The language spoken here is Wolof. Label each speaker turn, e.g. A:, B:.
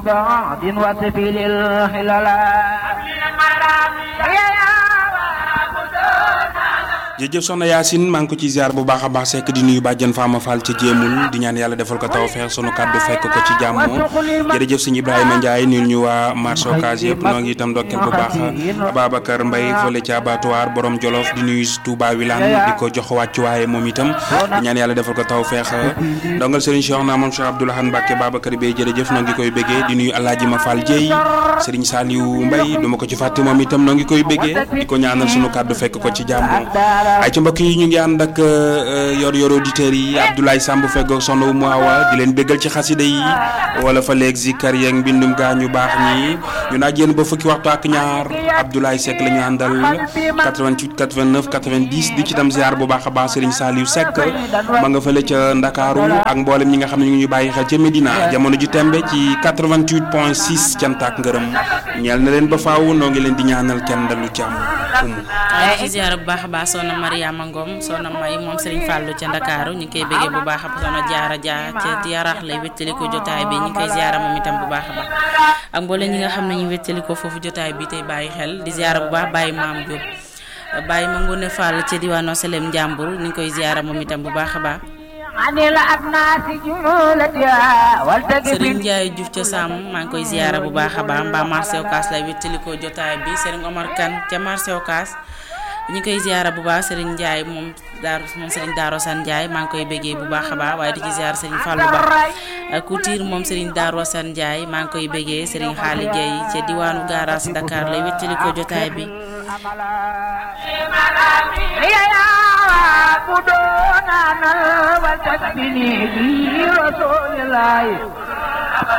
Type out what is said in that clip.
A: بعد وسبيل الحلال
B: jërëjëf soxna Yacine maa ngi ko ci ziar bu baax a baax sekk di nuyu bàjjan Fama Fall ca jéemul di ñaan yàlla defal ko taw feex sunu kàddu fekk ko ci jàmm jërëjëf sëñ Ibrahima Ndiaye nuyu ñu waa marché Ocass yëpp noo ngi itam ndokkeel bu baax Ababacar Mbaye fële ci abattoir borom Jolof di nuyu Touba Wilane di ko jox wàccuwaaye moom itam di ñaan yàlla defal ko taw feex ndongal Serigne Cheikh na moom Cheikh Abdoulahan Mbacke Babacar Bey jërëjëf noo ngi koy béggee di nuyu Alaaji Ma Fall Dieye Serigne Saliou Mbaye duma ko ci fàtte moom itam noo ngi koy béggee di ko ñaanal sunu kàddu fekk ko ci jàmm ay ci mbokk yi ñu ngi ànd ak yor yor auditeurs yi Abdoulaye Samb feggoog soxna Umu Awa di leen béggal ci xasida yi wala fa léegi zikar yeeg mbindum gaa ñu baax ñi ñu naaj yéen ba fukki waxtu ak ñaar Abdoulaye Seck la ñu àndal 88 89 90 di ci tam ziar bu baax a baax Serigne Saliou Seck ma nga fële ca Ndakaaru ak mboolem ñi nga xam ne ñu ngi bàyyi xel ca Medina jamono ji tembe ci 88 point 6 cant ak ngërëm ñeel na leen ba faaw noo ngi leen di ñaanal kenn dalu jàmm umu
C: waaye ci ziar bu baax a baax soxna Mariama Ngom soxna May moom Serigne Fallou ca Ndakaaru ñu ngi koy bëggee bu baax a soxna Jaara Dia ca Yaraax lay wéttali ko jotaay bi ñu ngi koy ziara moom itam bu baax a baax ak mboolem ñi nga xam ne ñu wéttali ko foofu jotaay bi tey bàyyi xel di ziara bu baax bàyyi maam Diop bàyyi ma Ngone Fall ca diwaanu Selem Njàmbur ñu ngi koy ziara moom itam bu baax a baax Serigne Ndiaye Diouf ca Sàmm maa ngi koy ziara bu baax a baax mbaa marché Ocass lay wéttali ko jotaay bi Serigne Omar Kane ca marché Ocass ñu koy ziara bu baax Serigne Ndiaye moom daar moom Serigne Daaro San Ndiaye maa ngi koy béggee bu baax a baax waaye di ci ziara Serigne Fallou Ba Couture moom Serigne Daaro San Ndiaye maa ngi koy béggee Serigne Xaali Gueye ca diwaanu garage Dakar lay wéttali ko jotaay bi
A: بدوننا والتسبيني رسول الله